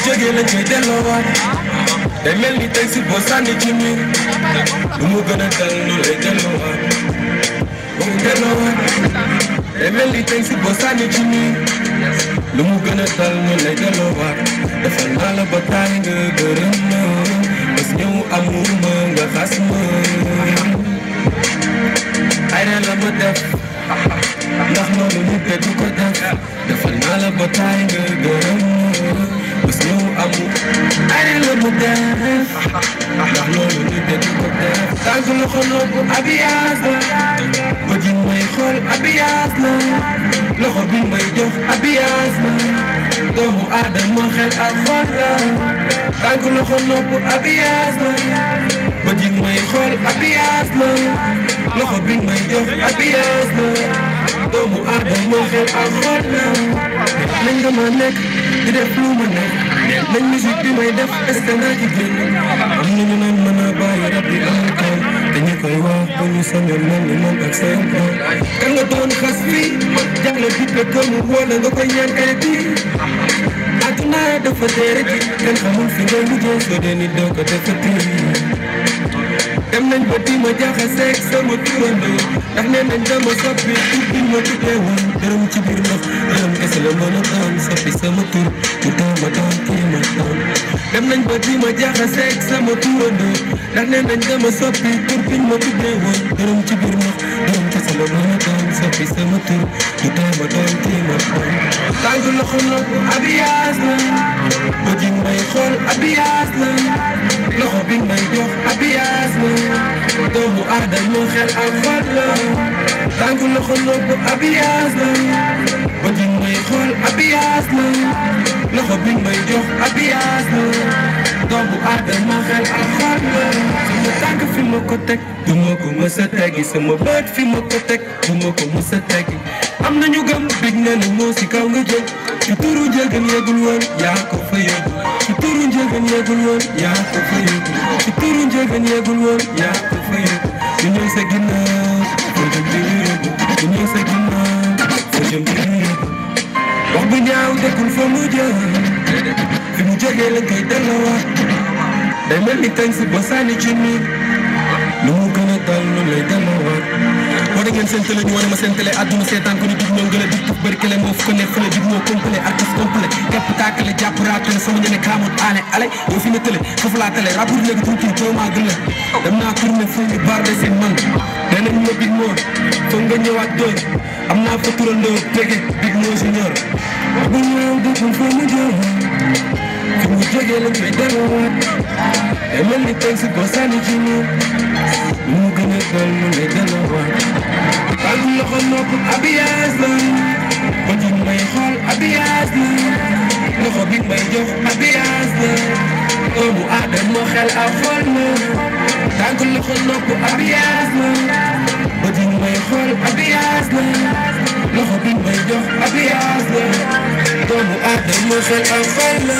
jógee lañ koy delloowaat day mel ni tey si boo sànni ci miir lu mu gën a dal lu lay delloowaat boo delloowaat day mel ni tey si boo sànni ci miir lu mu gën a dal lu lay delloowaat defal naa la ba taay nga gërëm ma bés ñëw amul ma nga xas ma ay na la ma def ndax loolu nit te du ko def defal naa la ba taay nga gërëm bés ñëw amul ay na la ma def ndax loolu nit te du ko def tànk loxo nopp abiyaas la ba ji may xool abiyaas la loxo bi may jox abiyaas la doomu aadama xel ak xol la tànk loxo nopp abiyaas la ba ji may xool abiyaas la loxo bi may jox abiyaas la doomu aadama xel ak xol la nañ nga ma nekk di def lu ma nekk nañ musique bi may def est-ce que naa ci génn am nañu naan mën a bàyyi rab bi amul kaw te ñu koy wax ba ñu sañoon mel ni man ak seen kaw kan nga doon xas fii jagle bi te gëm wala nga koy ñaan kay bi àdduna dafa teere ji kenn xamul fi ngay mujjee soo dee nit doo ko defati dem nañ ba di ma jaxaseeg sama turandoo ndax nee nañ dama soppi tur bi ma tuddee woon dërëm ci biir ndox dërëm kese la mën a doon soppi sama tur mu taw ma doon kii ma doon dem nañ ba di ma jaxaseeg sama turandoo ndax nee nañ dama soppi tur bi ma tuddee woon dërëm ci biir ndox dërëm kese la mën a doon soppi sama tur mu taw ma doon kii ma doon tànk loxo nopp abiyaas la ba ji may xool abiyaas la loxo bi may jox abiyaas la doomu aadama xel ak xol la tànk loxo nopp abiyaas la ba ji may xool abiyaas la loxo bi may jox abiyaas la doomu aadama xel ak xol la sama tànk fi ma ko teg du ma ko mës a teggi sama bët fi ma ko teg du ma ko mës a teggi am nañu gëm big na ne moo si kaw nga jëm ci turu njëgën yeegul woon yaa ko fa yóbbu ci turu njëgën yeegul woon yaa ko fa yóbbu ci turu njëgën yeegul woon yaa ko fa yóbbu ñu ñëw sa ginnaaw foo jëm di ñu yóbbu ñu ñëw sa ginnaaw foo jëm di ñu yóbbu wax bu ñaaw dëkkul fa mu jëm fi mu jógee lañ koy delloowaat day mel ni tañ si ba sànni ci nii lu mu gën a dal lu lay delloowaat boo da ngeen seen télé ñu wane ma seen télé àdduna seetaan ko ni dig ñoo gën a dig tuf bëri kële moo fu ko ne fële dig moo complet artiste complet képp taakale jàpp raatale sama ñene kaamoot aane ale yow fi na télé foofu laa télé rapport léegi tuuti coow maa gën la dem naa tourné fu ñu barde seen man nee nañ ma big moo foog nga ñëwaat dóor am naa fa turandoo tege big moo junior wax bu ñëw dëkkul fa mu jëm fi mu jógee lañ koy delloowaat day mel ni teg si boo sànni ci ñoom lu mu gën a dal lu lay delloowaat tànk loxo nopp abiyaas la ba ji may xool abiyaas la loxo bi may jox abiyaas la doomu aadama xel ak xol la tànk loxo nopp abiyaas la ba ji may xool abiyaas la loxo bi may jox abiyaas la doomu aadama xel ak xol la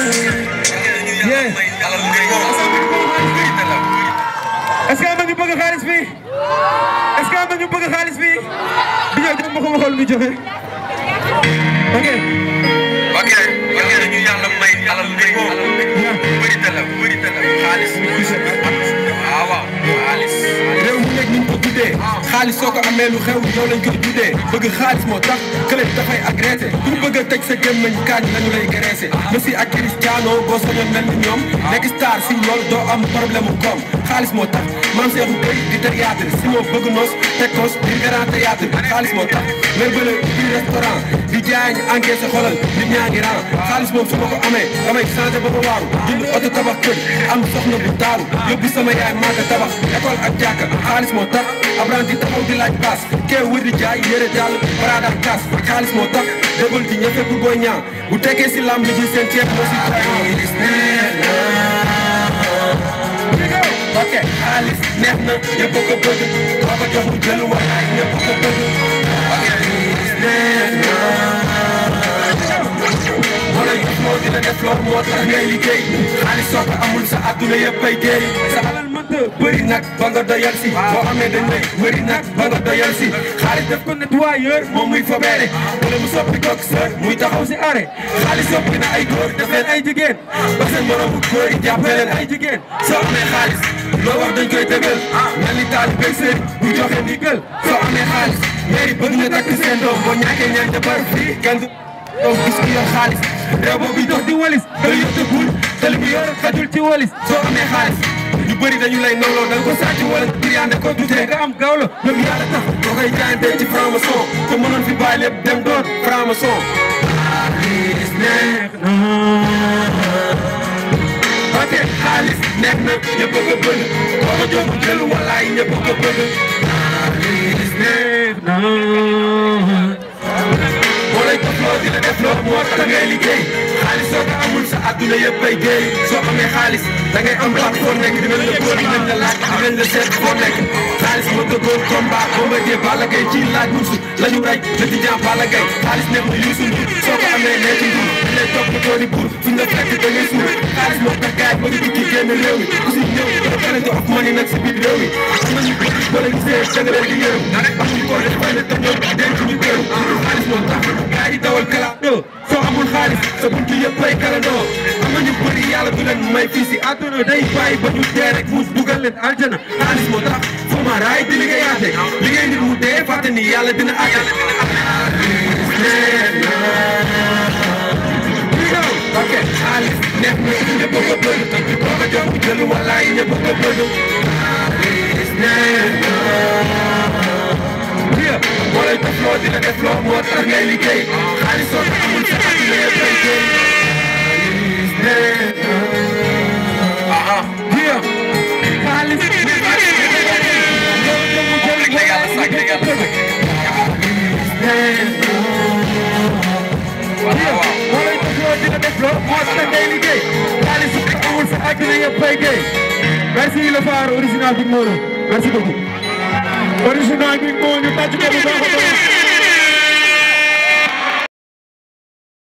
est-ce que am na ñu bëgg xaalis fii est-ce que am na ñu bëgg xaalis fii di ñëw jox ma ko ma xool muy joxe ok ok ok dañu yàlla may alal léegi bëri na la bëri na la xaalis waaw waaw xaalis réew mu nekk ni ñu ko tuddee xaalis soo ko amee lu xew yow lañ koy tuddee bëgg xaalis moo tax kële dafay agressé ku bëgg a tëj sa gémmañ kaaj lañu lay graissé Messi ak Cristiano boo sañoon mel ni ñoom nekk star si lool doo am problème mu koom xaalis moo tax maam Seexu Gëy di théâtre si moo bëgg noos tekkoos di grand théâtre xaalis moo tax ngay bële di restaurant di jaay ñu encaissé xolal di ñaa ngi ran xaalis moom su ma ko amee damay changé ba ma waaru jënd oto tabax kër am soxna bu taaru yóbbu sama yaay maaka tabax école ak jàkka xaalis moo tax apprenti taxaw di laaj paas kee wër di jaay yére dàll baraada ak kaas xaalis moo tax débal di ñëfe pour booy ñaa bu tekkee si lamb ji seen ceeb moo si ok xaalis neex na ñëpp ko bëgg koo ko jox mu jël waaye ñëpp ko bëgg ok neex na moo la moo dina def loolu moo tax ngay liggéey xaalis soo ko amul sa àdduna yëpp ay géey sa alal mënta bëri nag ba nga doyal si boo amee dañ lay bëri nag ba nga doyal si xaalis def ko nettoyeur moom muy fobeere wala mu soppi kook sër muy taxaw si arrêt xaalis soppi na ay góor def leen ay jigéen ba seen moromu góor yi jàppee leen ay jigéen soo amee xaalis loo wax dañ koy dëggal mel ni taal bëgg sëriñ bu joxe ndigal soo amee xaalis mairie bëgg na takk seen doom boo ñàkkee ñaan jabar fii kenn du doom gis ku yor xaalis réew boobu dox di walis day yotte bul te li mu yor xajul ci walis soo amee xaalis ñu bëri dañu lay nawloo da nga ko sàcc wala triande ko dutee nga am gaaw la ñoom yàlla tax boo koy jaayante ci franc-maçon te mënoon fi bàyyi lépp dem doon franc-maçon xaalis neex na ok xaalis neex na ñëpp a ko bëgg boo ko jox jël walaay ñëpp a ko bëgg xaalis neex na moo lay toploo di la def loo moo tax ngay liggéey xaalis soo ko amul sa adduna yëpp ay géey soo amee xaalis da ngay am baat foo nekk dinañ la góor dinañ la laaj dinañ la seet foo nekk xaalis moo tëggoon combat Bombardier Balla Gaye ci laaj musu la ñu rey le tijaan Balla Gaye xaalis neex na Youssou Ndour soo ko amee nekk ndur dañ lay topp ko ni buur fuñ la fekk da ngay suur xaalis moo tax gaay bëgg dikki génn réew mi ku si ñëw da pare to of money nag si biir réew mi am nañu bëri boo leen gisee da nga leen di yërëm amuñu ko def fay na te ñoom denc ñu këru xaalis moo tax gaay yi dawal kalaandoo soo amul xaalis sa buntu yëpp ay kalandoo am nañu bëri yàlla du leen may fii si àdduna day bàyyi ba ñu dee rek mu dugal leen aljana xaalis moo tax foo ma raay di liggéeyaate liggéey nit mu dee fàtte ni yàlla dina àtte ok xaalis neex na ñëpp a ko bëgg boo ko jox jël walaay ñëpp a ko bëgg xaalis neex na moo lay def loo di la def loo moo tax ngay liggéey xaalis soo ko amul sa àdduna yëpp ay géey xaalis neex na xaalis Rek la yàlla sàkk rek yàlla sàkk. waaw waaw. moo lay def loo di la def loo moo tax ngay liggéey xaalis su ko amul sa àdduna yëpp ay géey merci le phare original Big Mono merci beaucoup original Big Mono ñu tàcc ko bu baax a baax